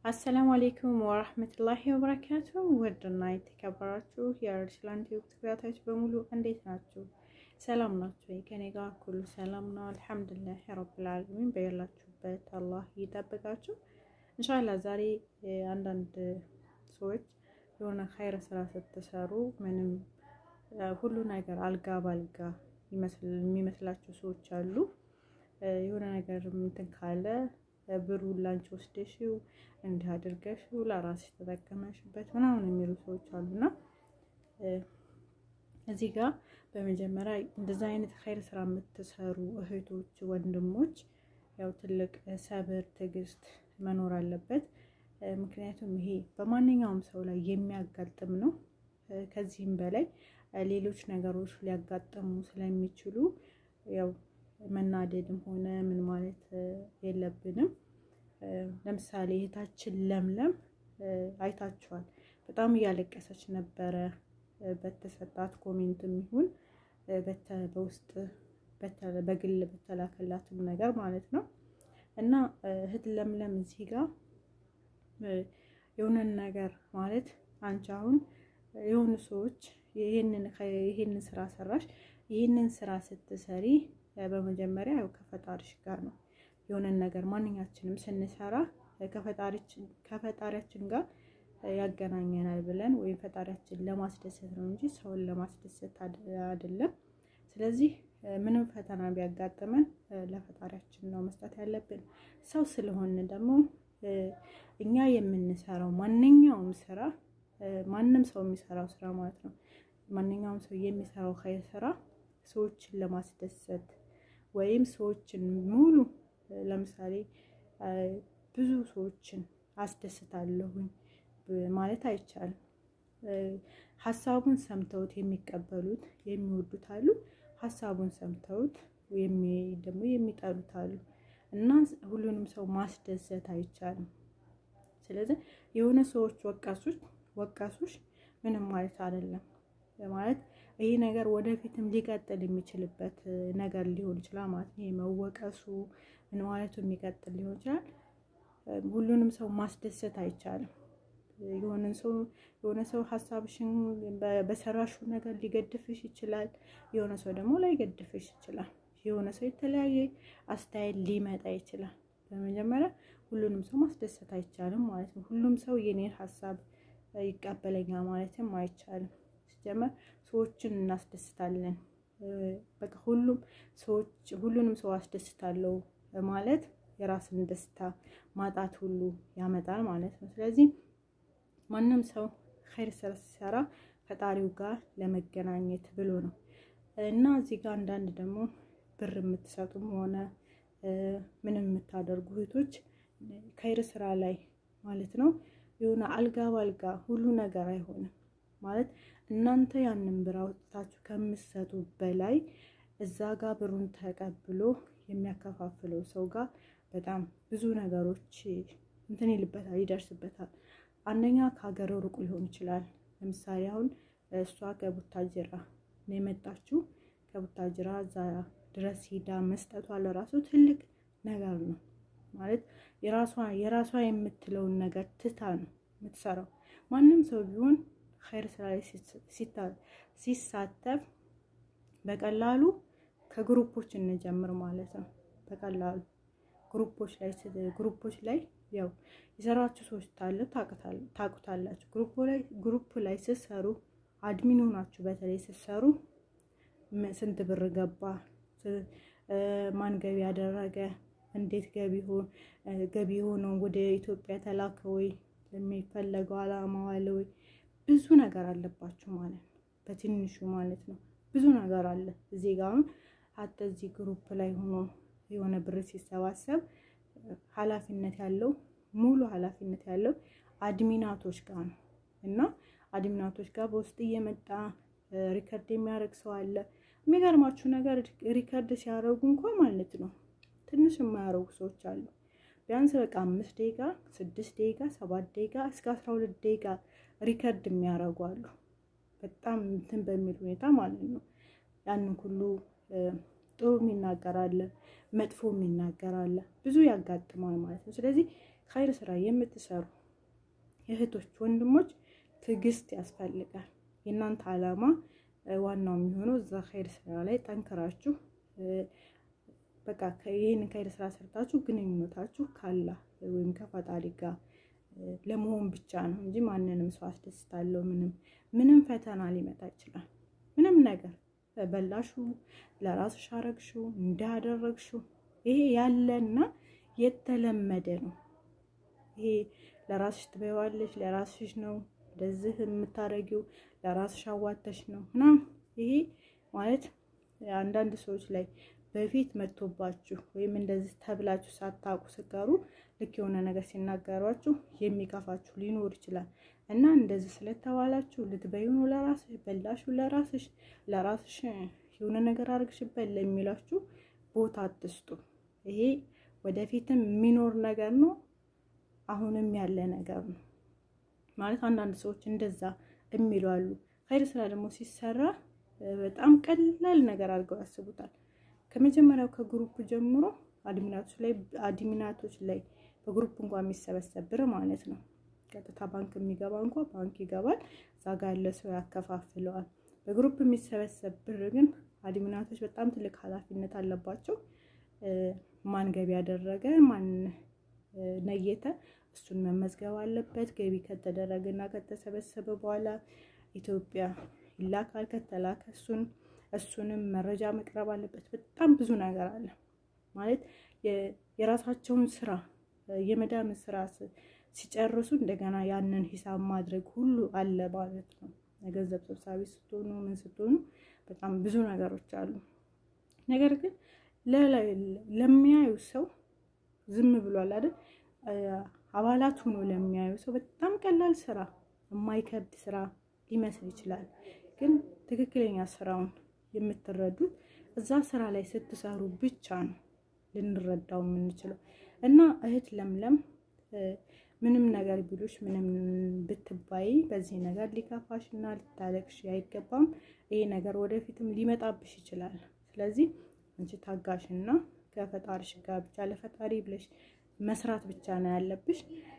አሰላሙ አሌይኩም ወራህመቱላሂ ወበረካቱ። ውድና የተከበራችሁ የአርሰላን ቲዩብ ተከታታዮች በሙሉ እንዴት ናችሁ? ሰላም ናችሁ? ከኔ ጋር ሁሉ ሰላም ነው አልሐምዱሊላህ ረብል ዓለሚን። በያላችሁበት አላህ ይጠብቃችሁ። እንሻላ ዛሬ አንዳንድ ሰዎች የሆነ ኸይረ ስራ ስትሰሩ ምንም ሁሉ ነገር አልጋ ባልጋ የሚመስላቸው ሰዎች አሉ። የሆነ ነገር እንትን ካለ ብሩን ላንቺ ወስደሽው እንዲህ አድርገሽው ለራስሽ ተጠቀመሽበት ምናምን የሚሉ ሰዎች አሉና እዚህ ጋር በመጀመሪያ እንደዛ አይነት ኸይር ስራ የምትሰሩ እህቶች፣ ወንድሞች ያው ትልቅ ሰብር፣ ትዕግስት መኖር አለበት። ምክንያቱም ይሄ በማንኛውም ሰው ላይ የሚያጋጥም ነው። ከዚህም በላይ ሌሎች ነገሮች ሊያጋጥሙ ስለሚችሉ ያው መናደድም ሆነ ምን ማለት የለብንም። ለምሳሌ እህታችን ለምለም አይታችኋል። በጣም እያለቀሰች ነበረ በተሰጣት ኮሜንትም ይሁን በውስጥ በግል በተላከላትም ነገር ማለት ነው። እና እህት ለምለም እዚህ ጋር የሆነን ነገር ማለት አንቺ አሁን የሆኑ ሰዎች ይሄንን ስራ ሰራሽ፣ ይህንን ስራ ስትሰሪ በመጀመሪያ ያው ከፈጣሪሽ ጋር ነው የሆነን ነገር ማንኛችንም ስንሰራ ከፈጣሪያችን ጋር ያገናኘናል ብለን ወይም ፈጣሪያችን ለማስደሰት ነው እንጂ ሰውን ለማስደሰት አይደለም። ስለዚህ ምንም ፈተና ቢያጋጥመን ለፈጣሪያችን ነው መስጠት ያለብን። ሰው ስለሆን ደግሞ እኛ የምንሰራው ማንኛውም ስራ ማንም ሰው የሚሰራው ስራ ማለት ነው ማንኛውም ሰው የሚሰራው ኸይር ስራ ሰዎችን ለማስደሰት ወይም ሰዎችን ሙሉ ለምሳሌ ብዙ ሰዎችን አስደስታለሁኝ ማለት አይቻልም። ሀሳቡን ሰምተውት የሚቀበሉት የሚወዱት አሉ። ሀሳቡን ሰምተውት ደግሞ የሚጠሉት አሉ እና ሁሉንም ሰው ማስደሰት አይቻልም። ስለዚህ የሆነ ሰዎች ወቃሶች ወቃሶች ምንም ማለት አይደለም ማለት ይህ ነገር ወደፊትም ሊቀጥል የሚችልበት ነገር ሊሆን ይችላል ማለት ነው። መወቀሱ ምን ማለቱ የሚቀጥል ሊሆን ይችላል። ሁሉንም ሰው ማስደሰት አይቻልም። የሆነ ሰው የሆነ ሰው ሀሳብሽን በሰራሹ ነገር ሊገድፍሽ ይችላል። የሆነ ሰው ደግሞ ላይገድፍሽ ይችላል። የሆነ ሰው የተለያየ አስተያየት ሊመጣ ይችላል። በመጀመሪያ ሁሉንም ሰው ማስደሰት አይቻልም ማለት ነው። ሁሉም ሰው የኔን ሀሳብ ይቀበለኛል ማለትም አይቻልም። ሲጀመር ሰዎችን እናስደስታለን። በቃ ሁሉም ሰዎች ሁሉንም ሰው አስደስታለሁ ማለት የራስን ደስታ ማጣት ሁሉ ያመጣል ማለት ነው። ስለዚህ ማንም ሰው ኸይር ስራ ሲሰራ ፈጣሪው ጋር ለመገናኘት ብሎ ነው እና እዚህ ጋር አንዳንድ ደግሞ ብር የምትሰጡም ሆነ ምንም የምታደርጉ እህቶች ኸይር ስራ ላይ ማለት ነው የሆነ አልጋ ባልጋ ሁሉ ነገር አይሆንም ማለት እናንተ ያንን ብር አውጥታችሁ ከምትሰጡ በላይ እዛ ጋር ብሩን ተቀብሎ የሚያከፋፍለው ሰው ጋር በጣም ብዙ ነገሮች እንትን ይልበታል፣ ይደርስበታል። አንደኛ ከሀገር ሩቅ ሊሆን ይችላል። ለምሳሌ አሁን እሷ ከቡታጅራ ነው የመጣችው። ከቡታጅራ እዛ ድረስ ሂዳ መስጠቷ ለራሱ ትልቅ ነገር ነው ማለት የራሷ የራሷ የምትለውን ነገር ትታ ነው የምትሰራው። ማንም ሰው ቢሆን ኸይር ስራ ላይ ሲሳተፍ በቀላሉ ከግሩፖች እንጀምር ማለት ነው። በቀላሉ ግሩፖች ላይ ግሩፖች ላይ ያው የሰራችሁ ሰዎች ታለ ታቁታላችሁ። ግሩፕ ላይ ስትሰሩ አድሚን ሆናችሁ በተለይ ስትሰሩ ስንት ብር ገባ፣ ማን ገቢ ያደረገ፣ እንዴት ገቢ ገቢ ሆነው ወደ ኢትዮጵያ ተላከ ወይ ለሚፈለገው አላማ ዋለ ወይ ብዙ ነገር አለባችሁ ማለት ነው። በትንሹ ማለት ነው ብዙ ነገር አለ። እዚህ ጋር አሁን ሀተ እዚህ ግሩፕ ላይ ሆኖ የሆነ ብር ሲሰባሰብ ኃላፊነት ያለው ሙሉ ኃላፊነት ያለው አድሚናቶች ጋር ነው እና አድሚናቶች ጋር በውስጥ እየመጣ ሪከርድ የሚያደርግ ሰው አለ። የሚገርማችሁ ነገር ሪከርድ ሲያደርጉ እንኳ ማለት ነው ትንሽ የማያደርጉ ሰዎች አሉ። ቢያንስ በቃ አምስት ደቂቃ፣ ስድስት ደቂቃ፣ ሰባት ደቂቃ እስከ አስራ ሁለት ደቂቃ ሪከርድ የሚያደርጉ አሉ። በጣም እንትን በሚል ሁኔታ ማለት ነው። ያንን ሁሉ ጥሩ የሚናገር አለ፣ መጥፎ የሚናገር አለ። ብዙ ያጋጥማል ማለት ነው። ስለዚህ ኸይር ስራ የምትሰሩ እህቶች፣ ወንድሞች ትዕግስት ያስፈልጋል። የእናንተ ዓላማ ዋናው የሚሆነው እዛ ኸይር ስራ ላይ ጠንክራችሁ በቃ ይህንን ኸይር ስራ ሰርታችሁ ግንኙነታችሁ ካላህ ወይም ከፈጣሪ ጋር ለመሆን ብቻ ነው እንጂ ማንንም ሰው አስደስታለሁ ምንም ምንም ፈተና ሊመጣ ይችላል። ምንም ነገር በላሹ፣ ለራስሽ አረግሹ፣ እንዳደረግሹ ይሄ ያለና የተለመደ ነው። ይሄ ለራስሽ ትበይዋለሽ፣ ለራስሽ ነው እንደዚህ የምታረጊው፣ ለራስሽ አዋተሽ ነው ምናምን። ይሄ ማለት አንዳንድ ሰዎች ላይ በፊት መጥቶባችሁ ወይም እንደዚህ ተብላችሁ ሳታውቁ ስቀሩ ልክ የሆነ ነገር ሲናገሯችሁ የሚከፋችሁ ሊኖር ይችላል። እና እንደዚህ ስለተባላችሁ ልትበዩ ነው ለራስሽ በላሹ፣ ለራስሽ ለራስሽ የሆነ ነገር አድርግሽበት ለሚላችሁ ቦታ አትስጡ። ይሄ ወደፊትም የሚኖር ነገር ነው፣ አሁንም ያለ ነገር ነው። ማለት አንዳንድ ሰዎች እንደዛ የሚሉ አሉ። ኸይር ስራ ደግሞ ሲሰራ በጣም ቀላል ነገር አድርገው ያስቡታል። ከመጀመሪያው ከግሩፕ ጀምሮ አድሚናቶች ላይ አድሚናቶች ላይ በግሩፕ እንኳን የሚሰበሰብ ብር ማለት ነው። ቀጥታ ባንክ የሚገባ እንኳ ባንክ ይገባል፣ እዛ ጋ ያለ ሰው ያከፋፍለዋል። በግሩፕ የሚሰበሰብ ብር ግን አድሚናቶች በጣም ትልቅ ኃላፊነት አለባቸው። ማን ገቢ ያደረገ ማን ነየተ እሱን መመዝገብ አለበት። ገቢ ከተደረገ እና ከተሰበሰበ በኋላ ኢትዮጵያ ይላካል። ከተላከ እሱን እሱንም መረጃ መቅረብ አለበት። በጣም ብዙ ነገር አለ ማለት የራሳቸውን ስራ የመዳምን ስራ ሲጨርሱ እንደገና ያንን ሂሳብ ማድረግ ሁሉ አለ ማለት ነው። ገንዘብ ሰብሳቢ ስትሆኑ ምን ስትሆኑ በጣም ብዙ ነገሮች አሉ። ነገር ግን ለሚያዩ ሰው ዝም ብሏል አይደል? አባላት ሆኖ ለሚያዩ ሰው በጣም ቀላል ስራ፣ የማይከብድ ስራ ሊመስል ይችላል። ግን ትክክለኛ ስራውን የምትረዱት እዛ ስራ ላይ ስትሰሩ ብቻ ነው ልንረዳው የምንችለው። እና እህት ለምለም ምንም ነገር ቢሉሽ ምንም ብትባይ በዚህ ነገር ሊከፋሽ እና ልታለቅሽ አይገባም። ይሄ ነገር ወደፊትም ሊመጣብሽ ይችላል። ስለዚህ አንቺ ታጋሽና ከፈጣሪሽ ጋር ብቻ ለፈጣሪ ብለሽ መስራት ብቻ ነው ያለብሽ።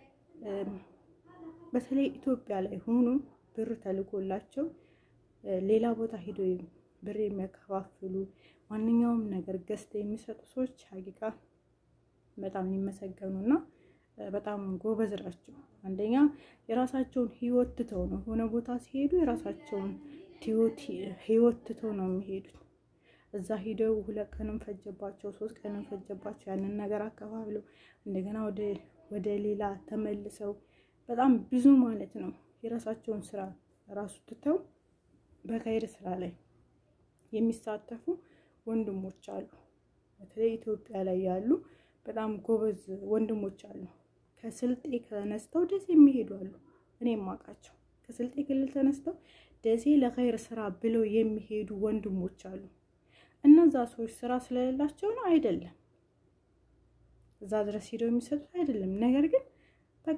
በተለይ ኢትዮጵያ ላይ ሆኖ ብር ተልኮላቸው ሌላ ቦታ ሂዶ ብር የሚያከፋፍሉ ማንኛውም ነገር ገዝተው የሚሰጡ ሰዎች ሀቂቃ በጣም ሊመሰገኑና በጣም ጎበዝ ናቸው። አንደኛ የራሳቸውን ህይወት ትተው ነው የሆነ ቦታ ሲሄዱ የራሳቸውን ህይወት ትተው ነው የሚሄዱት። እዛ ሂደው ሁለት ቀንም ፈጀባቸው፣ ሶስት ቀንም ፈጀባቸው። ያንን ነገር አከፋፍለው እንደገና ወደ ሌላ ተመልሰው በጣም ብዙ ማለት ነው የራሳቸውን ስራ ራሱ ትተው በኸይር ስራ ላይ የሚሳተፉ ወንድሞች አሉ። በተለይ ኢትዮጵያ ላይ ያሉ በጣም ጎበዝ ወንድሞች አሉ። ከስልጤ ተነስተው ደሴ የሚሄዱ አሉ። እኔ የማውቃቸው ከስልጤ ክልል ተነስተው ደሴ ለኸይር ስራ ብለው የሚሄዱ ወንድሞች አሉ። እነዛ ሰዎች ስራ ስለሌላቸው ነው አይደለም፣ እዛ ድረስ ሂደው የሚሰጡት አይደለም። ነገር ግን በቃ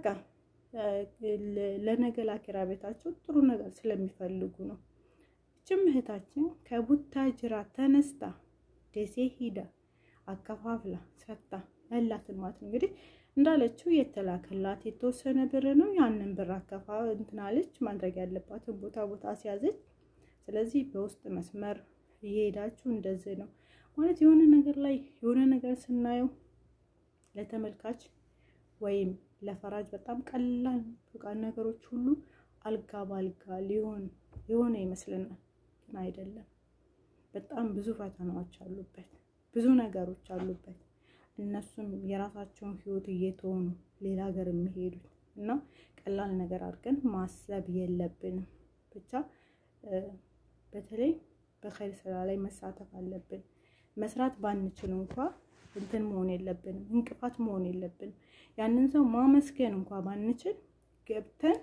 ለነገ ላኪራ ቤታቸው ጥሩ ነገር ስለሚፈልጉ ነው። ይችም እህታችን ከቡታጅራ ተነስታ ደሴ ሂዳ አከፋፍላ ሰጥታ ያላትን ማለት ነው እንግዲህ እንዳለችው የተላከላት የተወሰነ ብር ነው። ያንን ብር አከፋ እንትናለች ማድረግ ያለባትን ቦታ ቦታ አስያዘች። ስለዚህ በውስጥ መስመር እየሄዳችሁ እንደዚህ ነው ማለት የሆነ ነገር ላይ የሆነ ነገር ስናየው ለተመልካች ወይም ለፈራጅ በጣም ቀላል በቃ ነገሮች ሁሉ አልጋ ባልጋ ሊሆን የሆነ ይመስልናል፣ ግን አይደለም። በጣም ብዙ ፈተናዎች አሉበት፣ ብዙ ነገሮች አሉበት። እነሱም የራሳቸውን ህይወት እየተው ነው ሌላ ሀገር የሚሄዱት እና ቀላል ነገር አድርገን ማሰብ የለብንም። ብቻ በተለይ በኸይር ስራ ላይ መሳተፍ አለብን። መስራት ባንችል እንኳ እንትን መሆን የለብንም፣ እንቅፋት መሆን የለብንም። ያንን ሰው ማመስገን እንኳ ባንችል ገብተን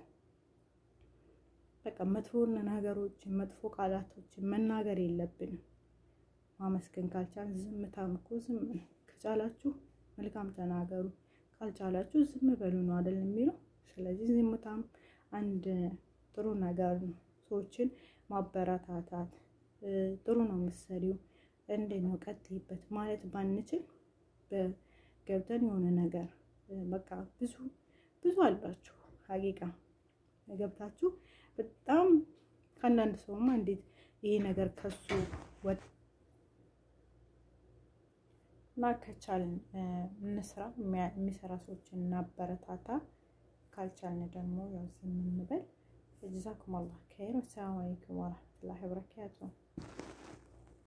በቃ መጥፎ ነገሮችን መጥፎ ቃላቶችን መናገር የለብንም። ማመስገን ካልቻል ዝምታም እኮ ዝም ነው። ከቻላችሁ መልካም ተናገሩ፣ ካልቻላችሁ ዝም በሉ ነው አይደል የሚለው። ስለዚህ ዝምታም አንድ ጥሩ ነገር ነው። ሰዎችን ማበረታታት ጥሩ ነው። ምሳሌው እንዴት ነው ቀጥይበት ማለት ባንችል ገብተን የሆነ ነገር በቃ ብዙ ብዙ አላችሁ ሀቂቃ ገብታችሁ በጣም ከአንዳንድ ሰውማ እንዴት ይሄ ነገር ከሱ ወጥ እና ከቻልን እንስራ፣ የሚሰራ ሰዎችን እናበረታታ። ካልቻልን ደግሞ ያው ዝም እንበል። ጀዛኩም አላህ ኸይር። ወሰላሙ አለይኩም ወረህመቱላሂ ወበረካቱሁ።